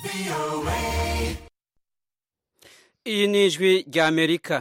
iyi ni ijwi rya amerika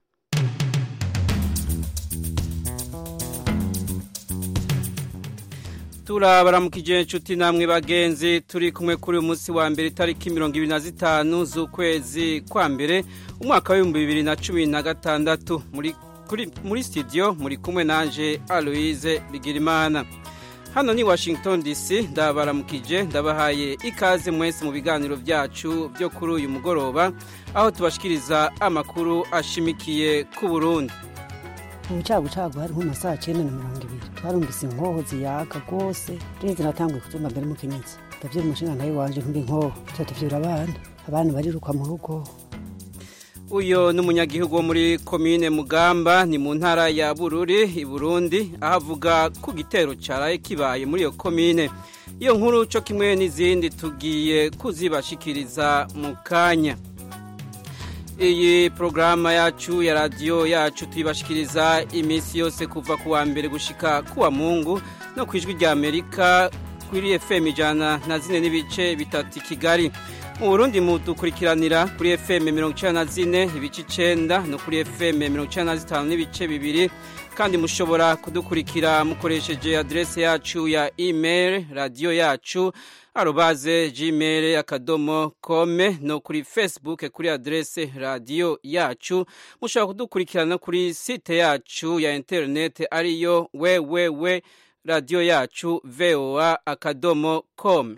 turabaramukije inshuti namwe bagenzi turi kumwe kuri uyu munsi wa mbere itariki mirongo ibiri na zitanu z'ukwezi kwa mbere umwaka w'ibihumbi bibiri na cumi na gatandatu muri muri studio muri kumwe nanje aloise bigirimana hano ni washington dc ndabaramukije ndabahaye ikaze mwese mu biganiro byacu byo kuri uyu mugoroba aho tubashikiriza amakuru ashimikiye ku burundi ubucagucagu hari nko mu saa cyenda na mirongo ibiri twarumvise inkoho ziyaga rwose rinzi natanguye kubyumva mbere mu kinyatsi ndabyira umushinga nawe wanje nkumva inkoho tuba tuvyura abana abana bariruka mu rugo uyu ni umunyagihugu wo muri komine mugamba ni mu ntara ya bururi i burundi aho avuga ku gitero cyaraye kibaye muri iyo komine iyo nkuru cyo kimwe n'izindi tugiye kuzibashikiriza mu kanya iyi porogaramu yacu ya radiyo yacu tuyibashikiriza iminsi yose kuva ku wa mbere gushika ku wa mungu no ku ijwi rya amerika kuri fm ijana na zine n'ibice bitatu i kigali mu burundi mudukurikiranira kuri fm mirongo icyenda na zine ibice icenda no kuri fm mirongo icyenda na zitanu n'ibice bibiri kandi mushobora kudukurikira mukoresheje aderese yacu ya email radiyo yacu arobaze gmail akadomo kome no kuri facebook kuri aderese radiyo yacu mushobora kudukurikirana kuri site yacu ya interineti ariyo wewewe radiyo yacu voa akadomo kome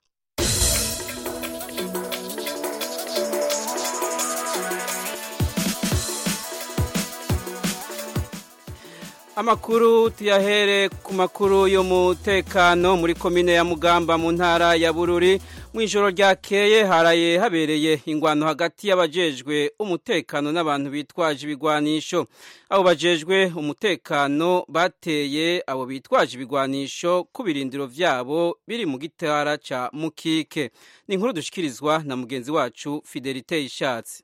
amakuru tuyahere ku makuru y'umutekano muri komine ya mugamba mu ntara ya bururi mu ijoro ryakeye haraye habereye ingwano hagati y'abajejwe umutekano n'abantu bitwaje ibigwanisho abo bajejwe umutekano bateye abo bitwaje ibigwanisho ku birindiro vyabo biri mu gitara ca mukike ni inkuru dushikirizwa na mugenzi wacu fidelite ishatse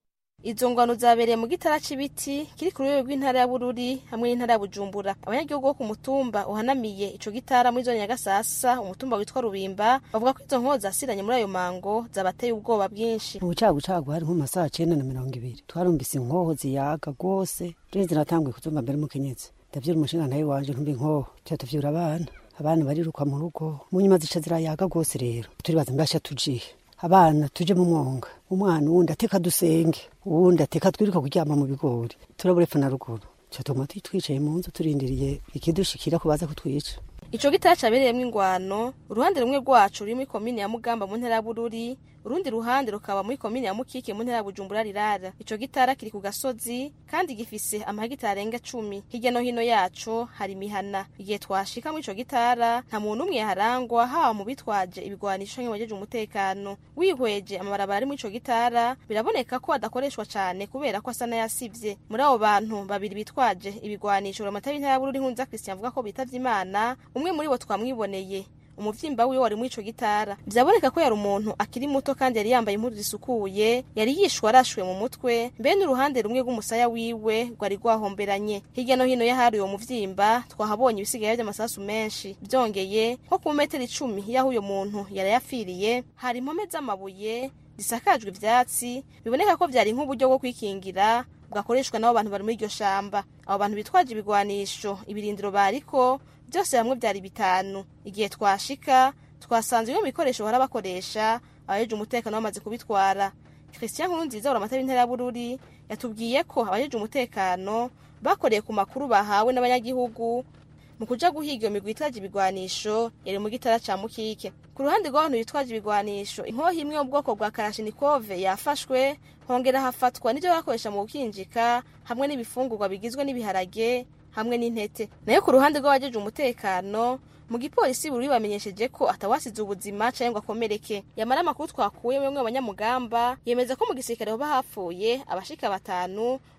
izo ngwano zabereye mu gitara c'ibiti kiri ku rwego rw'intara ya bururi hamwe n'intara ya bujumbura abanyagihugu bo ku mutumba uhanamiye ico gitara muri zone ya gasasa umutumba witwa rubimba bavuga ko izo nkoho zasiranye muri ayo mango zabateye ubwoba bwinshi ubucagucagu hari nko mu masaha cyenda na mirongo ibiri twarumvise inkoho ziyaga rwose rinzi natanguye kubyumva mbere mu kinyatsi ndabyira umushinga nawe wanje nkumva inkoho tuba tuvyura abana abana bariruka mu rugo mu nyuma zica zirayaga rwose rero turibaza mbasha tujihe abana tuje mu mwonga umwana uwundi ateka dusenge uwundi ateka twiruka kuryama mu bigori turabura epfo na ruguru catuma twicaye mu nzu turindiriye ikidushikira ko baza kutwica ico gitara cabereyemwo ingwano uruhande rumwe rwacu ruri muri komine ya mugamba mu ntara ya bururi urundi ruhande rukaba muri komine ya mukike mu ntara ya bujumbura rirara ico gitara kiri ku gasozi kandi gifise amahegitari arenga cumi hirya no hino yaco hari imihana igihe twashika muri ico gitara nta muntu umwe yaharangwa haba mu bitwaje ibigwanisho nk'ibajeje umutekano wihweje amabarabara ari muri ico gitara biraboneka ko adakoreshwa cane kubera ko asa n'ayasivye muri abo bantu babiri bitwaje ibigwanisho uramata w'intara ya bururi nkunza christian avuga ko bitavye imana umwe muri bo twamwiboneye umuvyimba wiwe wari muri ico gitara vyaboneka ko yari umuntu akiri muto kandi yari yambaye impuzu zisukuye yari yishwe arashwe mu mutwe mbe n'uruhande rumwe rw'umusaya wiwe rwari rwahomberanye hirya no hino y'ahari uwo muvyimba twahabonye ibisigaye vy'amasasu menshi vyongeye nko ku metero icumi y'aho uyo muntu yari yafiriye hari impome z'amabuye zisakajwe ivyatsi biboneka ko vyari nk'uburyo bwo kwikingira bwakoreshwa n'abo bantu bari muri iryo shamba abo bantu bitwaje ibigwanisho ibirindiro bariko byose hamwe byari bitanu igihe twashika twasanze bimwe mu bikoresho bahora bakoresha abajeje umutekano bamaze kubitwara christian nkurunziza uramata w'intara ya bururi yatubwiye ko abajeje umutekano bakoreye ku makuru bahawe n'abanyagihugu mu kuja guhiga iyo migwi itwaje ibigwanisho yari mu gitara ca mukike ku ruhande rw'abantu bitwaje ibigwanisho inkoho imwe yo mu bwoko bwa karashinikove yafashwe hongera hafatwa n'ivyo bakoresha mu gukinjika hamwe n'ibifungurwa bigizwe n'ibiharage hamwe n'intete nayo ku ruhande rw'abajeje umutekano mu gipolisi buri bamenyesheje ko atawasize ubuzima canke ngo akomereke yamara amakuru twakuye bamwe abanyamugamba yemeza ko mu gisirikare hoba hapfuye abashika batanu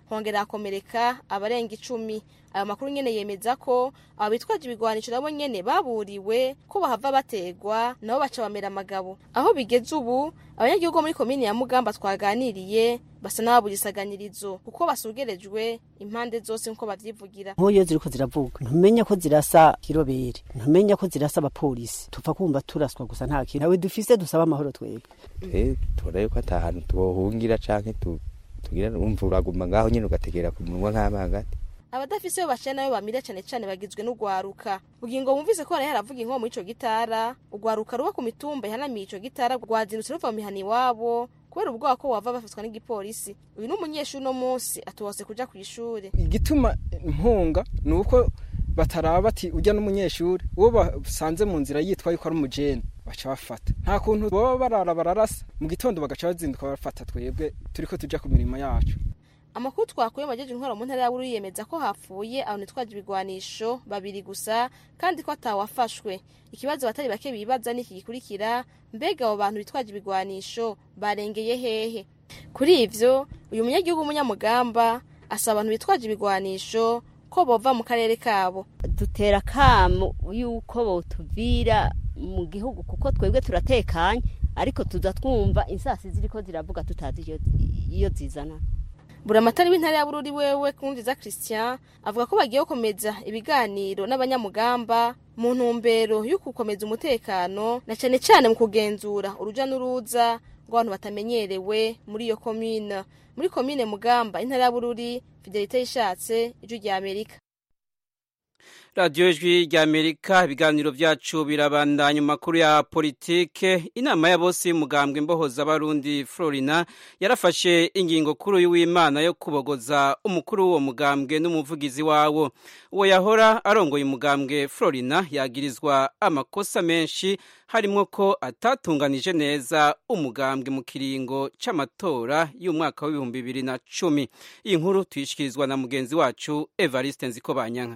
hongera hakomereka abarenga icumi ayo makuru nyene yemeza ko abo bitwaje ibigwanisho nabo nyene baburiwe ko bahava bategwa nabo baca bamera amagabo aho bigeze ubu abanyagihugu bo muri komini ya mugamba twaganiriye basa n'ababugisaganirizo kuko basugerejwe impande zose nkuko bavyivugira nk'uyo ziriko ziravuga ntumenya ko zirasa kirobere ntumenya ko zirasa abapolisi tupfa kumva turaswa gusa nta kintu nawe dufise dusaba amahoro twebwe eh turabe ko ata hantu tubohungira canke tu tugira umva uraguma ngaho nyene ugategera ku munwa nk'amangati abadafise bo baciye nayo bamira cane cane bagizwe n'ugwaruka bugingo bumvise ko haraye haravuga inkomo ico gitara ugwaruka ruba ku mitumba ihanamiye ico gitara rwazindutse ruva mu mihana iwabo kubera ubwoba ko wava bafatwa n'igipolisi uyu ni umunyeshuri uno munsi atubose kuja kw'ishure igituma mpunga ni uko bataraba bati ujya n'umunyeshuri uwo basanze mu nzira yitwa yuko ari umujene baca bafata nta kuntu baba barara bararasa mu gitondo bagaca bazinduka bafata twebwe turiko tuja ku mirimo yacu amakuru twakuye mu bajeje intwaro mu ntara ya Bururi yemeza ko hapfuye abantu bitwaje ibigwanisho babiri gusa kandi ko atawafashwe ikibazo batari bake bibaza niki gikurikira mbega abo bantu bitwaje ibigwanisho barengeye hehe kuri ivyo uyu munyagihugu w'umunyamugamba asaba abantu bitwaje ibigwanisho ko bova mu karere kabo dutera kamo yuko botuvira mu gihugu kuko twebwe turatekanye ariko tuza twumva insasi ziriko ziravuga tutazi iyo zizana buramatari w'intara ya bururi wewe kumviza christian avuga ko bagiye gukomeza ibiganiro n'abanyamugamba mu ntumbero yo gukomeza umutekano na cane cane mu kugenzura uruja n'uruza rw'abantu batamenyerewe muri iyo komine muri komine mugamba intara ya bururi fidelite yishatse ijwi rya amerika radiyo ijwi rya amerika ibiganiro byacu birabandanya makuru ya politike inama ya bose y'umugambwe mbohoza abarundi florina yarafashe ingingo kuri uyu w'imana yo kubogoza umukuru w'uwo mugambwe n'umuvugizi wawo uwo yahora arongoye umugambwe florina yagirizwa amakosa menshi harimo ko atatunganije neza umugambwe mu kiringo c'amatora y'umwaka w'ibihumbi bibiri na cumi iyi nkuru tuyishikirizwa na mugenzi wacu evariste nzikobanyanka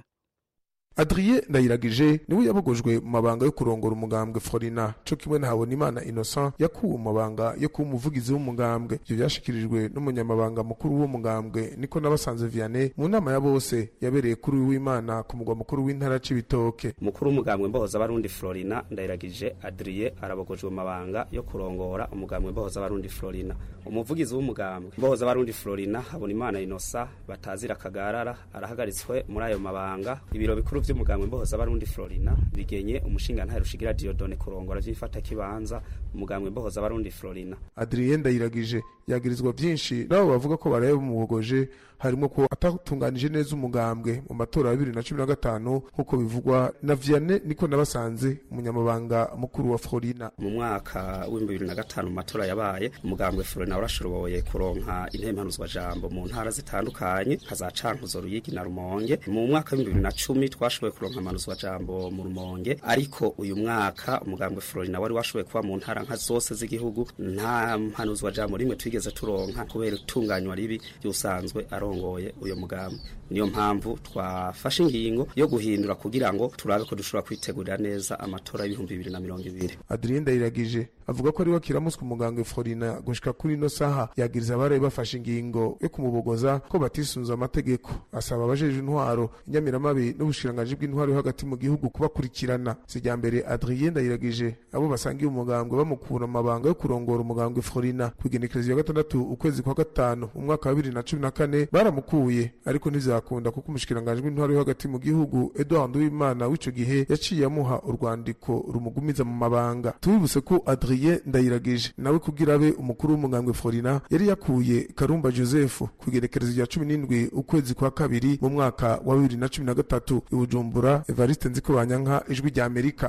adrien ndayiragije niwe yabogojwe mu mabanga yo kurongora umugambwe florina co kimwe na habonimana innocent yakuwe mu mabanga yo kuba umuvugizi w'umugambwe ivyo vyashikirijwe n'umunyamabanga mukuru w'uwo mugambwe niko nabasanze vianney mu nama ya bose yabereye kuri w'imana ku mugwa mukuru w'intara c'ibitoke mukuru w'umugambwe mbohoza abarundi florina ndayiragije adrien arabogojwe mu mabanga yo kurongora umugambwe mbohoza abarundi florina umuvugizi w'umugambwe mbohoza abarundi florina habonimana innocent batazira kagarara arahagaritswe muri ayo mabanga ibiro bikuru vy'umugambwe mbohoza abarundi Florina bigenye umushinga ntahe rushigira Diodone kurongora vyifata kibanza umugambwe mbohoza abarundi Florina Adrien Ndayiragije yagirizwa vyinshi nabo bavuga ko baraye bumubogoje harimo ko atatunganije neza umugambwe mu matora ya 2015 nkuko bivugwa na Vianney niko nabasanze umunyamabanga mukuru wa Florina mu mwaka w'2005 mu matora yabaye umugambwe Florina warashoboye kuronka intempanuzwa jambo mu ntara zitandukanye kazacankuzo ruyigi na rumonge mu mwaka w'2010 twashoboye kuronka amanuzwa jambo mu rumonge ariko uyu mwaka umugambwe Florina wari washoboye kuba mu ntara nka zose z'igihugu nta mpanuzwa jambo rimwe twigeze turonka kubera itunganywa ribi ryusanzwe arongoye uyo mugambwe niyo mpamvu twafashe ingingo yo guhindura kugira ngo turabe ko dushobora kwitegurira neza amatora y'ibihumbi bibiri na mirongo ibiri Adrien Ndayiragije avuga ko ari we akiramuswe umugambwe Florina gushika kuri ino saha yagiriza abaraye bafashe ingingo yo kumubogoza ko batisunze amategeko asaba abajeje intwaro inyamiramabi n'ubushirangaji bw'intwaro yo hagati mu gihugu kubakurikirana sijya mbere Adrien Ndayiragije abo basangiye umugambwe bamukura mu mabanga yo kurongora umugambwe Florina ku igenekerezo ya gatandatu ukwezi kwa gatanu mu mwaka wa bibiri na cumi na kane baramukuye ariko ntizakunda kuko umushikirangaji w'intwaro yo hagati mu gihugu Edouard Uwimana w'ico gihe yaciye amuha urwandiko rumugumiza mu mabanga tubibuse ko Adrien Ndayiragije nawe kugira abe umukuru w'umugambwe Florina yari yakuye Karumba Joseph ku igenekerezo rya cumi n'indwi ukwezi kwa kabiri mu mwaka wa bibiri na cumi na gatatu i Bujumbura Evariste Nzikobanyanka ijwi rya Amerika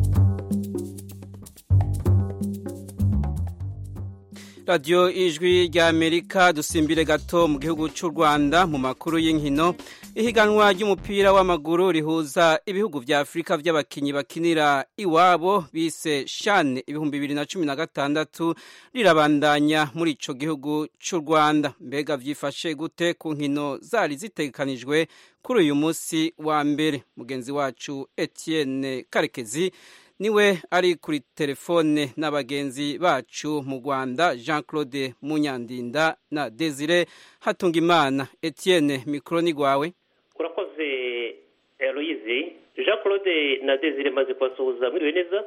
radiyo ijwi rya amerika dusimbire gato mu gihugu cy'u rwanda mu makuru y'inkino ihiganwa ry'umupira w'amaguru rihuza ibihugu vya afurika vy'abakinyi bakinira iwabo bise shane ibihumbi bibiri na cumi na gatandatu rirabandanya muri ico gihugu cy'u rwanda mbega vyifashe gute ku nkino zari zitegekanijwe kuri uyu munsi wa mbere mugenzi wacu etienne karekezi niwe ari kuri telefone n'abagenzi bacu mu rwanda jean claude munyandinda na desire hatungimana etienne mikoro ni rwawe urakoze eloyizi jean claude na desire maze kubasuhuza mwiriwe neza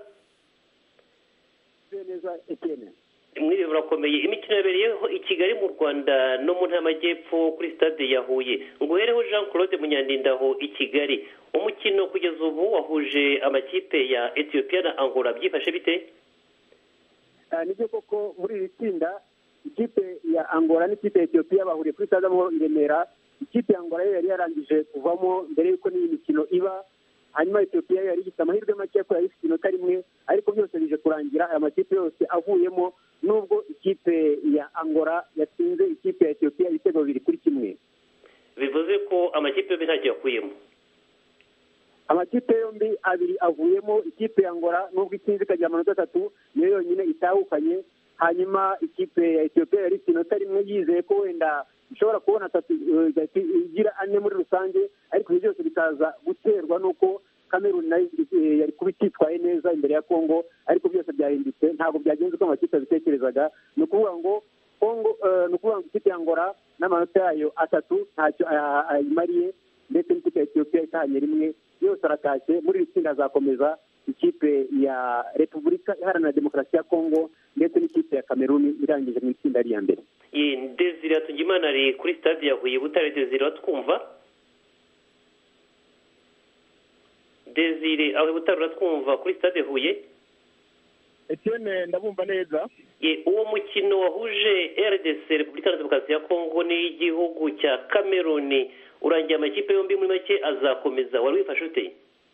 neza etienne mwiriwe murakomeye imikino yabereyeho i kigali mu rwanda no mu ntara y'amajyepfo kuri stade ya huye nguhereho jean claude munyandinda aho i kigali umukino kugeza ubu wahuje amakipe ya etiyopiya na angola byifashe bite nibyo koko muri iri tsinda ikipe ya angola n'ikipe ya etiyopiya bahuriye kuri stade amahoro i remera ikipe ya angola yo yari yarangije kuvamo mbere y'uko n'iyi mikino iba hanyuma etiyopiya yari ifite amahirwe make ko yari ifite inota rimwe ariko byose bije kurangira aya makipe yose avuyemo nubwo ikipe ya angola yatsinze ikipe ya etiyopiya ibitego bibiri kuri kimwe bivuze ko amakipe yombi ntacyo yakuyemo amakipe yombi abiri avuyemo ikipe ya angola nubwo itsinze ikagira amanota atatu niyo yonyine itahukanye hanyuma ikipe ya etiyopiya yari ifite inota rimwe yizeye ko wenda ishobora kubona atatu igira ane muri rusange ariko ibyo byose bikaza guterwa n'uko kameruni nayo yari kuba ititwaye neza imbere ya kongo ariko byose byahindutse ntabwo byagenze uko amakipe abitekerezaga ni ukuvuga ngo kongo ni ukuvuga ngo ikipe ya ngora n'amanota yayo atatu ntacyo ayimariye ndetse n'ikipe ya etiyopiya itahanye rimwe yose aratashye muri iri tsinda hazakomeza ikipe ya repubulika iharanira demokarasi ya kongo ndetse n'ikipe ya kameruni irangije mu itsinda ari iya mbere desire hatungimana ari kuri stade ya huye butare desire uratwumva desire aho butare uratwumva kuri stade huye etienne ndabumva neza uwo mukino wahuje rdc repubulika ya demokarasi ya kongo n'igihugu cya kameruni urangiye amakipe yombi muri make azakomeza wari wifashe ute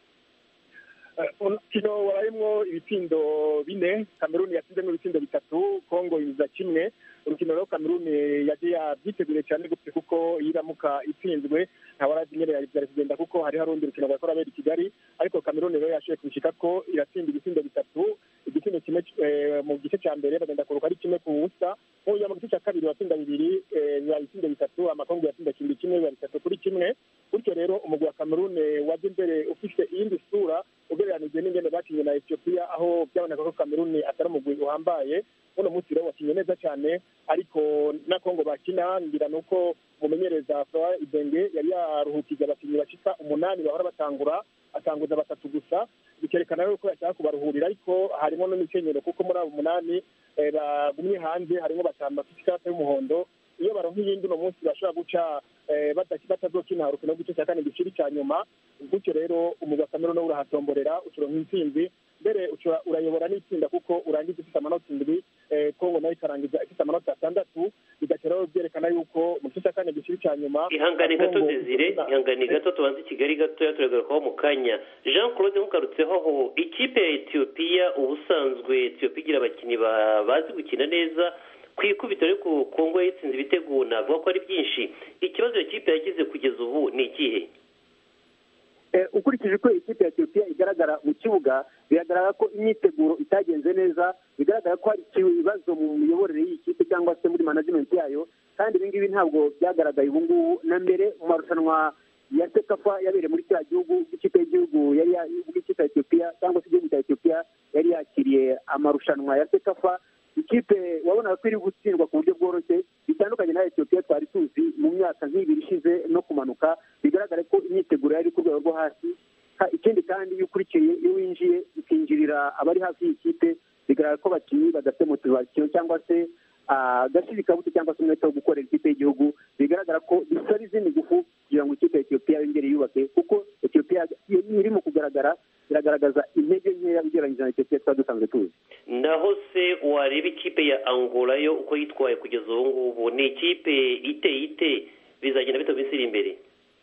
umukino warayemo ibitsindo bine kameruni yatsinzemo ibitsindo bitatu kongo yuzuza kimwe urukino rero kameruni yagiye yabyiteguriye cyane gutse kuko yiramuka itsinzwe ntawarazi nyine byari kugenda kuko hari hari urundi rukino rwakora abera i kigali ariko kameruni rero yashoboye kubishika ko iratsinda ibitsindo bitatu igitsindo kimwe mu gice cya mbere bagenda kuruka ari kimwe ku busa nk'uyu mu gice cya kabiri watsinda bibiri biba ibitsindo bitatu amakongo yatsinda kimwe kimwe biba bitatu kuri kimwe bityo rero umugwi wa kameruni wajya imbere ufite iyindi sura ugereranije n'ingendo bakinnye na etiyopiya aho byaboneka ko kameruni atari umugwi uhambaye uno munsi rero wakinnye neza cyane ariko na kongo bakina ngira ni uko umumenyereza furawa ibenge yari yaruhukije abakinnyi bashika umunani bahora batangura atanguza batatu gusa bikerekana rero ko yashaka kubaruhurira ariko harimo n'imikenyero kuko muri abo umunani bagumye hanze harimo batanu bafite ikarita y'umuhondo iyo baronka iyindi uno munsi bashobora guca batazokina urukino rw'igice cya kane giciri cya nyuma gutyo rero umugwi wa kameruni urahatomborera ucuronka intsinzi mbere urayobora n'itsinda kuko urangiza ufite amanota indwi kongo nayo ikarangiza ifite amanota atandatu bigatera rero byerekana yuko mu gice cya kane giciri cya nyuma ihangane gato desire ihangane gato tubanze i kigali gatoya turagarukaho mu kanya jean claude nkugarutseho aho ikipe ya etiyopiya ubusanzwe etiyopiya igira abakinnyi bazi gukina neza ku ikubitiro ariko kongo yitsinze ibitego navuga ko ari byinshi ikibazo iyo kipe yagize kugeza ubu ni ikihe ukurikije uko ikipe ya etiyopiya igaragara mu kibuga biragaragara ko imyiteguro itagenze neza bigaragara ko hari ibibazo mu miyoborere y'iyi kipe cyangwa se muri manajimenti yayo kandi ibi ngibi ntabwo byagaragaye ubu ngubu na mbere mu marushanwa ya sekafa yabereye muri cya gihugu ikipe y'igihugu yari ikipe ya etiyopiya cyangwa se igihugu cya etiyopiya yari yakiriye amarushanwa ya sekafa ikipe wabonaga ko iri gutsindwa ku buryo bworoshye bitandukanye na etiyopiya twari tuzi mu myaka nk'ibiri ishize no kumanuka bigaragara ko imyiteguro yari ku rwego rwo hasi ikindi kandi iyo ukurikiye iyo winjiye ukinjirira abari hafi y'ikipe bigaragara ko abakinnyi badafite motivasiyo cyangwa se agashirikabuto cyangwa se umwete wo gukorera ikipe y'igihugu bigaragara ko bisaba izindi ngufu kugira ngo ikipe ya etiyopiya yongere yubake kuko etiyopiya irimo kugaragara iragaragaza intege nkeya ugereranyije na etiyopiya twari dusanzwe tuzi naho se wareba ikipe ya angola yo uko yitwaye kugeza ubu ngubu ni ikipe iteye ite bizagenda bita minsi iri imbere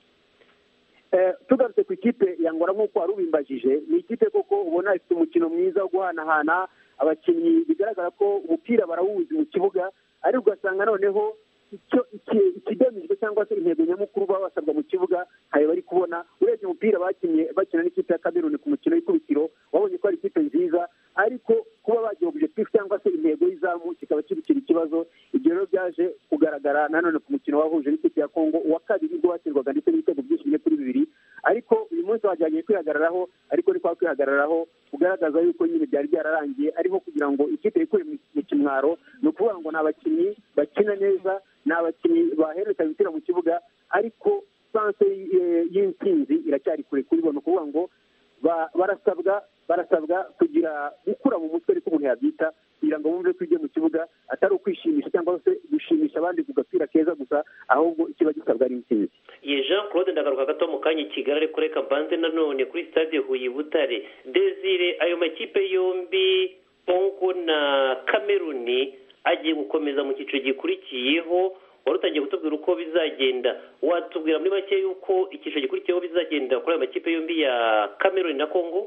tugarutse ku ikipe ya angola nk'uko wari ubimbajije ni ikipe koko ubona ifite umukino mwiza wo guhanahana abakinnyi bigaragara ko umupira barawuzi mu kibuga ariko ugasanga noneho icyo ikigamijwe cyangwa se intego nyamukuru baba basabwa mu kibuga ntayo bari kubona urebye umupira bakinnye bakina n'ikipe ya kameruni ku mukino w'ikubitiro wabonye ko ari ikipe nziza ariko kuba bagira objectif cyangwa se intego y'izamu kikaba kibikira ikibazo ibyo rero byaje kugaragara nanone ku mukino wahuje n'ikipe ya kongo uwa kabiri ubwo watsindwaga ndetse n'ibitego byinshi bimwe kuri bibiri ariko uyu munsi wajyanye kwihagararaho ariko ni kwa kwihagararaho bugaragaza yuko nyine byari byararangiye ariho kugira ngo ikipe yikure mu kimwaro ni ukuvuga ngo ni abakinnyi bakina neza ni abakinnyi bahererekanya imipira mu kibuga ariko sanse y'intsinzi iracyari kure kuri bo ni ukuvuga ngo barasabwa barasabwa kugira gukura mu mutwe ariko umuntu yabyita kugira ngo bumve ko ibyo mu kibuga atari ukwishimisha cyangwa se gushimisha abandi ku gapira keza gusa ahubwo ikiba gisabwa ari intsinzi ye jean claude ndagaruka gato mu kanya i kigali ariko reka mbanze nanone kuri stade huye butare desire ayo makipe yombi kongo na kameruni agiye gukomeza mu cyiciro gikurikiyeho wari utangiye kutubwira uko bizagenda watubwira muri make yuko icyiciro gikurikiyeho bizagenda kuri ayo makipe yombi ya kameruni na kongo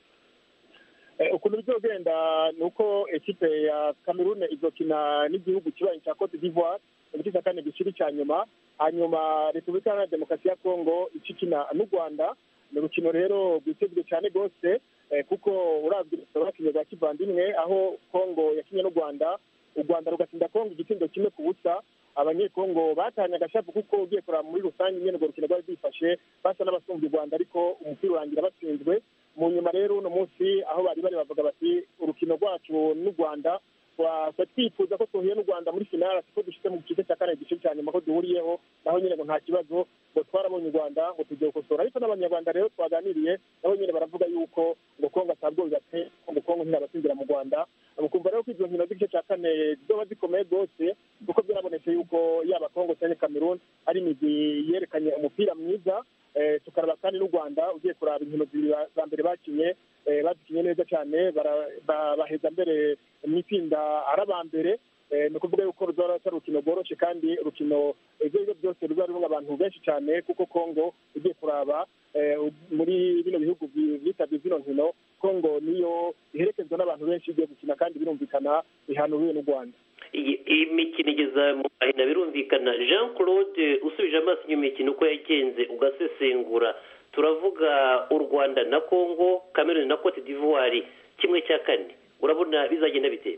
ukuntu bizogenda ni uko ekipe ya kamerune izokina n'igihugu kibaye cya cote d'ivoire mu gice cya kane gikiri icya nyuma hanyuma repubulika iharanira demokarasi ya kongo ikikina n'u rwanda ni urukino rero rwitezwe cyane rwose kuko urabye bakinnye rwa kivandimwe aho kongo yakinnye n'u rwanda u rwanda rugatsinda kongo igitindo kimwe ku busa abanyekongo batanye agashapu kuko ugiye kureba muri rusange nyine urwo rukino rwari rwifashe basa n'abasumbya u rwanda ariko umupira urangira batsinzwe mu nyuma rero uno munsi aho bari bari bavuga bati urukino rwacu n'u rwanda twifuza ko tuhuye n'u rwanda muri finale ko dushyitse mu gice cya kane gice cya nyuma ko duhuriyeho naho nyine ngo nta kibazo ngo twarabonye u rwanda ngo tugiye gukosora ariko n'abanyarwanda rero twaganiriye nabo nyine baravuga yuko ngo kongo atabwo bigateye ngo kongo ntiyabatsindira mu rwanda mukumva rero ko izo nkino z'igice cya kane zizoba zikomeye rwose kuko byarabonetse yuko yaba kongo cyangwa cameroon ari imigwi yerekanye umupira mwiza tukaraba kandi n'u rwanda ugiye kuraba inkino za mbere bakinye bazikinye neza cyane baheza mbere mu itsinda ari aba mbere ni ukuvuga yuko ruzaba atari urukino rworoshye kandi urukino ibyo aribyo byose ruzaba rurimo abantu benshi cyane kuko kongo ugiye kuraba muri bino bihugu byitabye zino nkino kongo niyo iherekezwa n'abantu benshi igiye gukina kandi birumvikana bihanuriwe n'u rwanda iyi mikino igeza mu mahina birumvikana jean claude usubije amaso inyuma imikino uko yagenze ugasesengura turavuga u rwanda na congo cameroon na cote d'ivoire kimwe cya kane urabona bizagenda bitera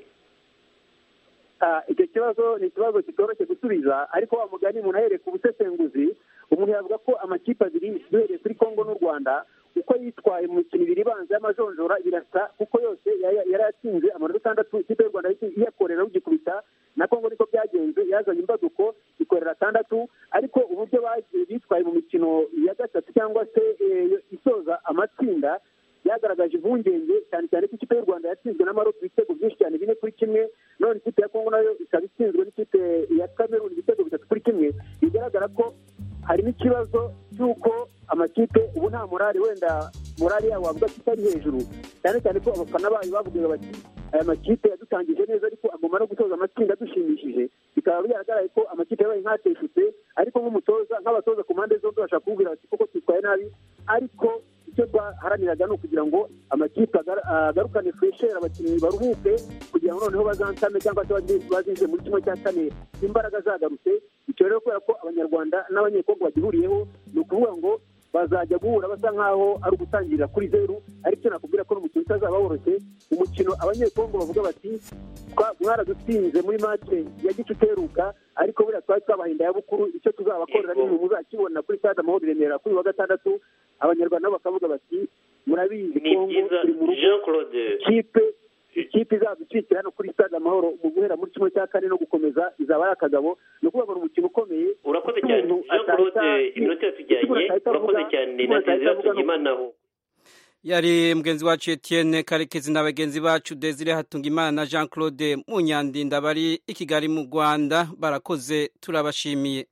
icyo kibazo ni ikibazo kitoroshye gusubiza ariko wa mugani umuntu ahereye ku busesenguzi umuntu yavuga ko amakipe abiri duhereye kuri congo n'u rwanda uko yitwaye mu mikino ibiri ibanza y'amajonjora birasa kuko yose yari yatsinze amanota atandatu ikipe y'u rwanda iyakorera rugikubita na kongo niko byagenze yazanye imbaduko ikorera atandatu ariko uburyo bitwaye mu mikino ya gatatu cyangwa se isoza amatsinda byagaragaje impungenge cyane cyane ko ikipe y'u rwanda yatsinzwe n'amarobo ibitego byinshi cyane bine kuri kimwe none ikipe ya kongo nayo ikaba itsinzwe n'ikipe ya kameruni ibitego bitatu kuri kimwe bigaragara ko harimo ikibazo cy'uko amakipe ubu nta morali wenda morali yabo wavuga ko itari hejuru cyane cyane ko abafana bayo bavugaga bati aya makipe yadutangije neza ariko agomba no gutoza amatsinda adushimishije bikaba bigaragara ko amakipe yabaye nk'ateshutse ariko nk'umutoza nk'abatoza ku mpande zombi bashaka kubwira bati koko twitwaye nabi ariko icyo twaharaniraga ni ukugira ngo amakipe agarukane furesheri abakinnyi baruhuke kugira ngo noneho bazansame cyangwa se bazinjire muri kimwe cya kane imbaraga zagarutse icyo rero kubera ko abanyarwanda n'abanyekongo bagihuriyeho ni ukuvuga ngo bazajya guhura basa nk'aho ari ugutangirira kuri zeru ariko nakubwira ko n'umukino utazaba woroshye umukino abanyekongo bavuga bati mwaradutsinze muri make ya gice uteruka ariko buriya twari twabahinda ya bukuru icyo tuzabakorera ni muzakibona kuri stade amahoro i remera kuri wa gatandatu abanyarwanda nabo bakavuga bati murabizi kongo turi mu rugo kipe ikipe izaducikira hano kuri stade amahoro mu guhera muri kimwe cya kane no gukomeza izaba ari akagabo ni ukuvuga ngo ni umukino ukomeye urakoze cyane jean claude iminota yatujyanye urakoze cyane na desire tugimanaho yari mugenzi wacu Etienne karekezi na bagenzi bacu desire hatungimana na jean claude munyandinda bari i kigali mu rwanda barakoze turabashimiye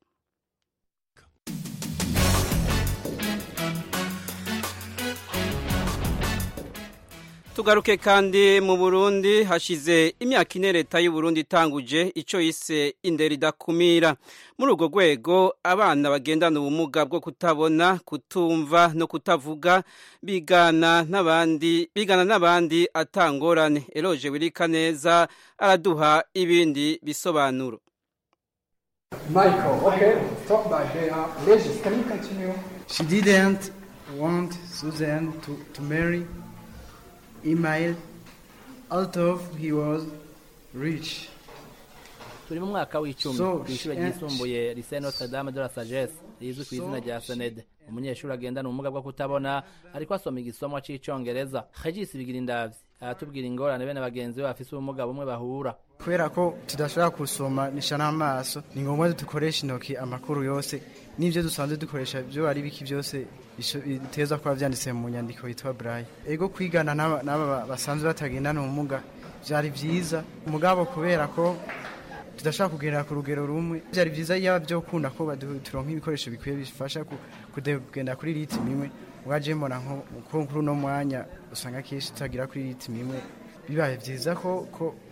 tugaruke kandi mu burundi hashize imyaka ine leta y'uburundi itanguje icyo yise indera idakumira muri urwo rwego abana bagendana ubumuga bwo kutabona kutumva no kutavuga bigana n'abandi bigana n'abandi atangorane eroje wirika neza araduha ibindi bisobanuro Michael, okay, stop by there. Regis, can you continue? She didn't want Susan to, to marry email although he was rich turi mu mwaka w'icumi So, ku ishuri eh, ryisumbuye lycée Notre Dame de la Sagesse rizwi ku izina rya senede umunyeshuri agendana ubumuga bwo kutabona ariko asoma igisomwa c'icongereza regis bigira indavyi aratubwira ingorane bene bagenzi be bafise ubumuga bumwe bahura kubera ko tudashobora gusoma nisha n'amaso ni ngombwa dukoresha intoki amakuru yose n'ibyo dusanzwe dukoresha byo ari biki byose biteza kuba byanditse mu nyandiko yitwa braille ego kwigana n'aba basanzwe batagendana ubumuga byari byiza mugabo kubera ko tudashobora kugendera ku rugero rumwe byari byiza iyo byo kunda ko turonka ibikoresho bikwiye bifasha kugenda kuri ritimi imwe waje mbona nko kuri uno mwanya usanga akenshi tutagira kuri ritimi imwe bibaye byiza ko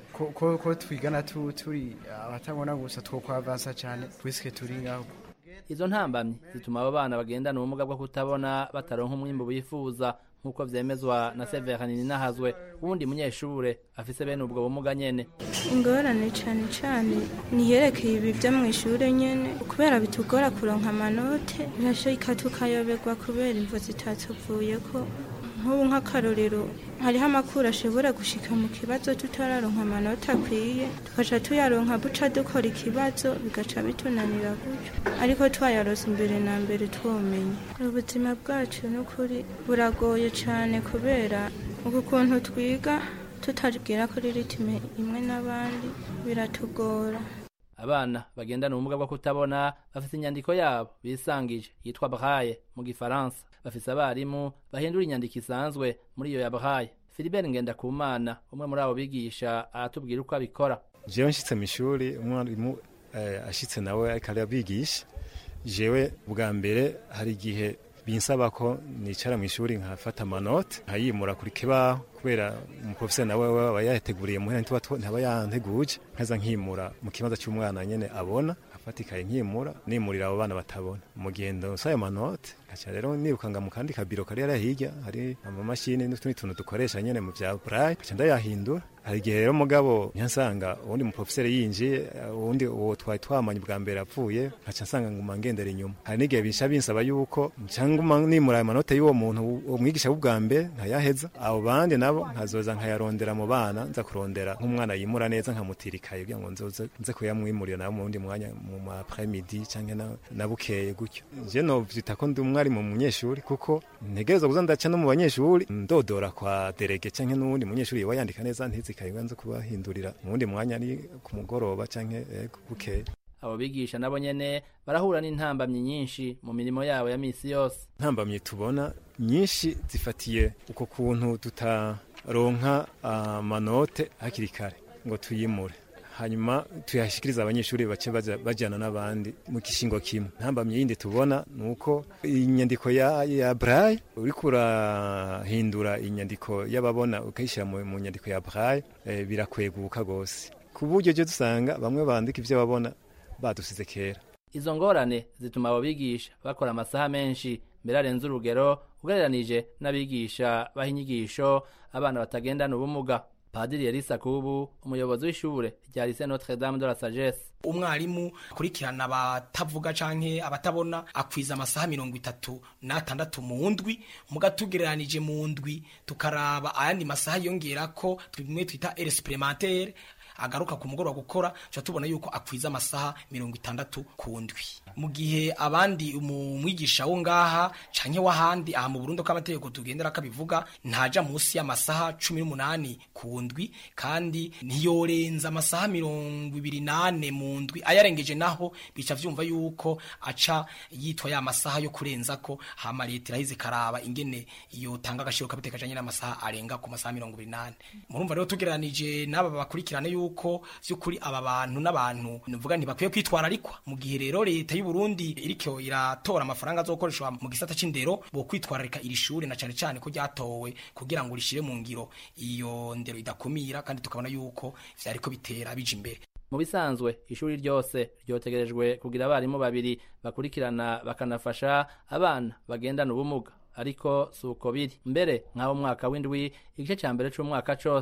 ko ko twigana turi abatabona gusa two kwavansa cyane twisike turi ngaho izo ntambamyi zituma abo bana bagendana ubumuga bwo kutabona bataronka umwimbu bifuza nk'uko vyemezwa na Severin Nahazwe wundi munyeshure afise bene ubwo bumuga nyene ingorane cane cane niyerekeye ibi vyo mw'ishure nyene kubera bitugora kuronka amanote birashika tukayoberwa kubera imvo zitatuvuyeko nk'ubu nk'akarorero hariho amakuru ashobora gushika mu kibazo tutararonka amanota akwiye tugaca tuyaronka buca dukora ikibazo bigaca bitunanira gutyo ariko twayarose imbere na mbere twomenya ubuzima bwacu n'ukuri buragoye cyane kubera uku kuntu twiga tutagira kuri ritime imwe n'abandi biratugora abana bagendana ubumuga bwo kutabona bafite inyandiko yabo bisangije yitwa braille mu gifaransa bafise abarimu bahindura inyandiko isanzwe muri iyo ya braille Philibert Ngendakumana umwe muri abo bigisha aratubwira uko abikora jewe nshitse mu ishuri umwarimu eh, ashitse nawe ariko arabigisha jewe bwa mbere hari igihe binsaba ko nicara mu ishuri nkafata amanote nkayimura kuri kibaho kubera umuprofeseri nawe aba yateguriye muhera ntaba yanteguje nkaza nkimura mu kibanza cy'umwana nyene abona afata ikaye nkimura nimurira abo bana batabona mu gihe ndonsa ayo manote nkaca rero nirukanga mu kandi kabiro kari hariya hirya hari amamashini n'utundi tuntu dukoresha nyene mu vya braille nkaca ndayahindura hari igihe rero mugabo nyansanga uwundi muprofeseri yinjiye uwundi uwo twari twamanye bwa mbere apfuye nkaca nsanga nguma ngendera inyuma hari n'igihe bisha binsaba yuko cyangwa nimura ayo manota y'uwo muntu uwo mwigisha w'ubwa mbere nkayaheza abo bandi nabo nkazoza nkayarondera mu bana nza kurondera nk'umwana yimura neza nkamutirikaye kugira ngo nzoze nze kuyamwimurira nawe mu wundi mwanya mu ma après-midi cyangwa na, na bukeye gutyo je no vyita ko ndi umwari mu munyeshuri kuko ntegereza kuza ndaca no mu banyeshuri ndodora kwa derege cyangwa n'uwundi munyeshuri yoba yandika neza ntizikaye nza kubahindurira mu wundi mwanya ari ku mugoroba cyangwa eh, bukeye abo bigisha nabo nyene barahura n'intambamyi nyinshi mu mirimo yabo ya misi yose ntambamyi tubona nyinshi zifatiye uko kuntu tutaronka amanote uh, hakiri kare ngo tuyimure hanyuma tuyashikiriza abanyeshuri bace bajyana n'abandi mu kishingo kimwe ntambamye yindi tubona ni uko inyandiko ya, ya braille uriko urahindura inyandiko y'ababona ukayishyira mu, mu nyandiko ya braille e, birakweguka rwose ku buryo je dusanga bamwe bandika ivyo babona badusize kera izo ngorane zituma abo bigisha bakora amasaha menshi mbere arenze urugero ugereranije n'abigisha baha inyigisho abana batagendana ubumuga padiri yarisa kubu umuyobozi w'ishure rya lycée notre dame de la sagesse umwarimu akurikirana abatavuga canke abatabona akwiza amasaha mirongo itatu n'atandatu mu ndwi muga tugereranije mu ndwi tukaraba ayandi masaha yongerako bimwe twita ere supplémentaire agaruka ku mugoroba gukora tuca tubona yuko akwiza amasaha mirongo itandatu ku ndwi mu gihe abandi umwigisha wo ngaha canke w'ahandi aha mu Burundi ko amategeko tugendera kabivuga ntaja munsi y'amasaha cumi n'umunani ku ndwi kandi ntiyorenza amasaha mirongo ibiri nane mu ndwi ayarengeje naho bica vyumva yuko aca yitwa ya masaha yo kurenza ko hama leta irahize karaba ingene yotanga agashiro kabiteka kajanye n'amasaha arenga ku masaha mirongo ibiri nane murumva rero tugereranije n'aba bakurikirane yuko vy'ukuri aba bantu n'abantu nuvuga ntibakwiye kwitwararikwa mu gihe rero leta y'u Burundi iriko iratora amafaranga azokoreshwa mu gisata c'indero bo kwitwararika iri shure na cane cane ko ryatowe kugira ngo rishire mu ngiro iyo ndero idakumira kandi tukabona yuko vyariko bitera bije imbere mu bisanzwe ishuri ryose ryotegerejwe kugira abarimu babiri bakurikirana bakanafasha abana bagendana ubumuga ariko si uko biri mbere nk'aho umwaka w'indwi igice cya mbere c'umwaka cose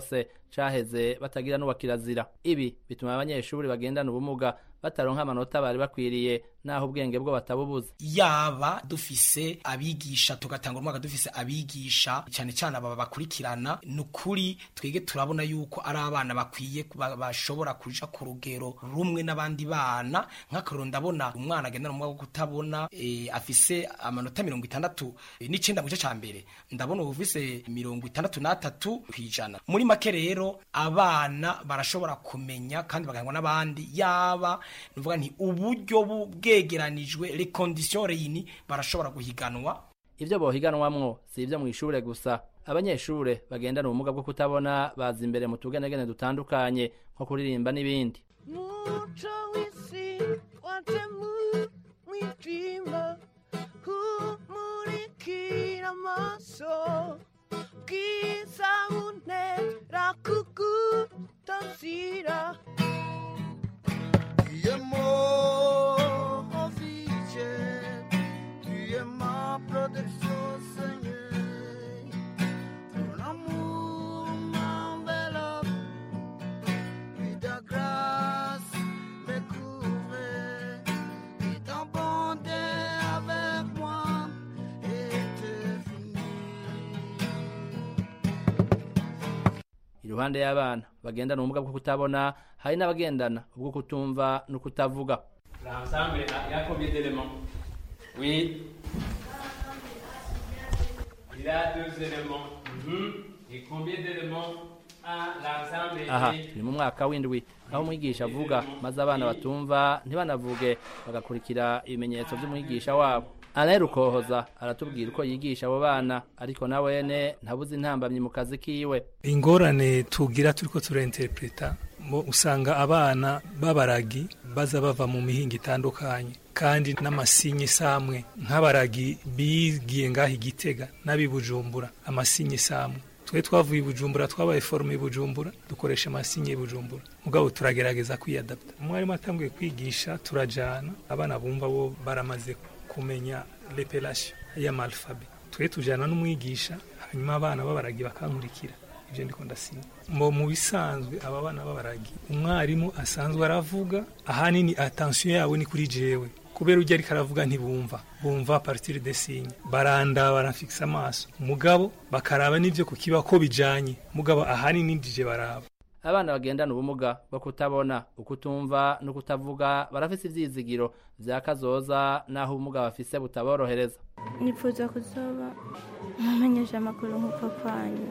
caheze batagira n'uwa kirazira ibi bituma abanyeshuri bagendana ubumuga bataronka amanota bari bakwiriye naho ubwenge bwo batabubuza yaba dufise abigisha tugatanga umwaka dufise abigisha cyane cyane aba bakurikirana ni ukuri twege turabona yuko ari abana bakwiye ba- bashobora kuja ku rugero rumwe n'abandi bana nk'akarero ndabona umwana agendana umwaka wo kutabona eh, afise amanota mirongo itandatu eh, n'icenda mu gice ca mbere ndabona ubu ufise mirongo itandatu n'atatu kw'ijana muri make rero abana barashobora kumenya kandi bagahangwa n'abandi yaba nuvuga nti uburyo bu- bwegeranijwe les conditions réunies barashobora guhiganwa ivyo bohiganwamwo si ivyo mw'ishure gusa abanyeshure bagendana ubumuga bwo kutabona baza imbere mu tugenegene dutandukanye nko kuririmba n'ibindi Mucho wisi watemu mwijima humurikira amaso bwiza buntera kugutasira Tu es mon officier, tu es ma protection, Seigneur. Ton amour m'enveloppe, puis ta grâce me couvre, et ta bonté avec moi est iruhande y'abana bagendana ubumuga bwo kutabona hari n'abagendana ubwo kutumva no kutavuga L'ensemble, il y a combien d'éléments Oui. Il a deux éléments. Mhm. Et combien d'éléments a l'ensemble aha et- turi mu mwaka w'indwi aho umwigisha avuga maze abana batumva ntibanavuge bagakurikira ibimenyetso by'umwigisha wabo alain rukohoza aratubwira uko yigisha abo bana ariko na wene ntabuze intambamyi mu kazi kiwe ingorane tugira turiko turinterpreta mo usanga abana b'abaragi baza bava mu mihinga itandukanye kandi n'amasinye samwe nk'abaragi bigiye ngaho igitega n'ab'i bujumbura amasinye samwe twe twavuye i bujumbura twabaye forume i bujumbura dukoresha amasinye i bujumbura mugabo turagerageza kwiyadapta umwarimu atanguye kwigisha turajana abana bumva bo baramaze kumenya lepelation y'amalfabe twe tujana n'umwigisha hanyuma abana b'abaragi bakankurikira ibyo ndiko ndasinya mo mu bisanzwe aba bana b'abaragi umwarimu asanzwe aravuga ahanini attention yabo ni kuri jewe kubera ujya ariko aravuga ntibumva bumva partir de signe baranda baramfikisa amaso mugabo bakaraba n'ibyo ku kiba ko bijanye mugabo ahanini ndije baraba abana bagendana ubumuga bwo kutabona ukutumva no kutavuga barafise ivyizigiro vya kazoza naho ubumuga bafise butaborohereza nifuza kuzoba nkumenyesha amakuru nk'uko kwanyu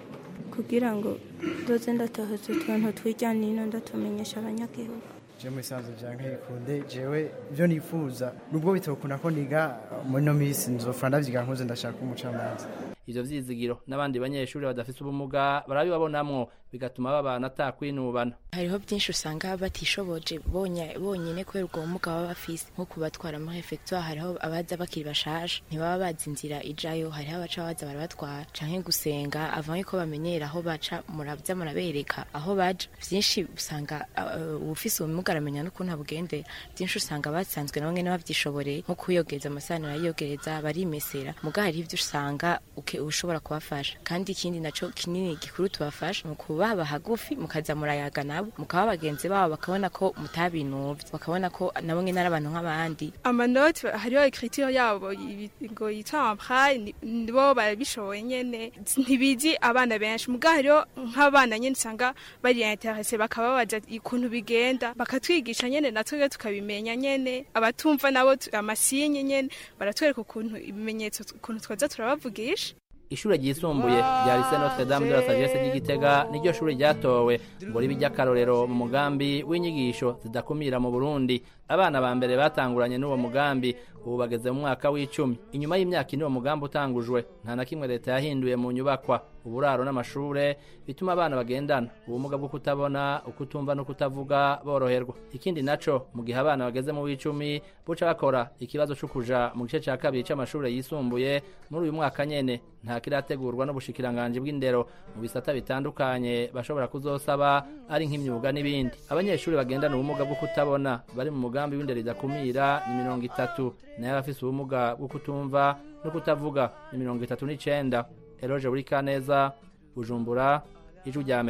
kugira ngo ndoze ndatohoza utuntu tw'ijya nino ndatumenyesha abanyagihugu je mu bisanzwe vyanka bikunde jewe ivyo nifuza nubwo bitokuna ko niga muri no minsi nzofura ndavyiga nkuze ndashaka umucamanza ivyo vyizigiro n'abandi banyeshuri badafise ubumuga barabibabonamwo bigatuma babana atakwinubana hariho byinshi usanga batishoboje bonya- bonyine kubera ubwo bumuga baba bafise nko kubatwara muri refectoire hariho abaza bakiri bashasha ntibaba bazi inzira ijayo hariho abaca baza barabatwara canke gusenga avant yuko bamenyera aho baca muraza murabereka aho baja vyinshi usanga uh, uwufise ubumuga aramenya n'ukuntu abugendera byinshi usanga basanzwe nabo nyene bavyishoboreye nko kuyogeza amasahani barayogereza barimesera muga hariho ivyo usanga uke- ushobora kubafasha kandi ikindi naco kinini gikuru tubafasha mu kubaba hagufi mukaza murayaga nabo mukaba bagenzi babo bakabona ko mutabinuvye bakabona ko nabo nyene ari abantu nk'abandi amanote hariho ekritire yabo ibi- ngo yitwa ampray nibo barabishoboye nyene ntibizi abana benshi muga hariho nk'abana nyene usanga bari interese bakababaza ukuntu bigenda bakatwigisha nyene natwe tukabimenya nyene abatumva nabo tu- amasinye nyene baratwereka ukuntu ibimenyetso ukuntu twaza turabavugisha ishure ryisumbuye rya lycée Notre Dame de la Sagesse ry'Igitega niryo shure ryatowe ngo ribe iry'akarorero mu mugambi w'inyigisho zidakumira mu Burundi abana ba mbere batanguranye n'uwo mugambi ubu bageze mu mwaka w'icumi inyuma y'imyaka ine uwo mugambi utangujwe nta na kimwe leta yahinduye mu nyubakwa uburaro n'amashure bituma abana bagendana ubumuga bwo kutabona ukutumva no kutavuga boroherwa ikindi naco mu gihe abana bageze mu w'icumi buca bakora ikibazo co kuja mu gice ca kabiri c'amashure yisumbuye muri uyu mwaka nyene nta kirategurwa n'ubushikiranganji bw'indero mu bisata bitandukanye bashobora kuzosaba ari nk'imyuga n'ibindi abanyeshuri bagendana ubumuga bwo kutabona bari mu mugambi w'indero idakumira ni mirongo itatu nayo abafise ubumuga bwo kutumva no kutavuga ni mirongo itatu n'icenda eroje buri kaneza bujumbura ijwi rya amerika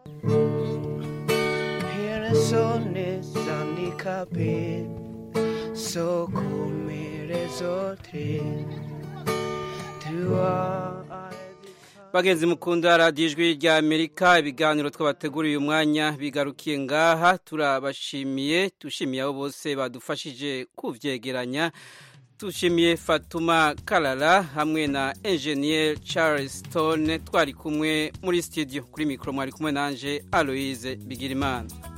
Persone handikappade så kommer zote Du har bagenzi mukunda radiyo ijwi rya amerika ibiganiro twabateguriye umwanya bigarukiye ngaha turabashimiye dushimiye abo bose badufashije kubyegeranya dushimiye fatuma karara hamwe na enjeniyeri charles stone twari kumwe muri studio kuri mikoro mwari kumwe nanje aloise bigirimana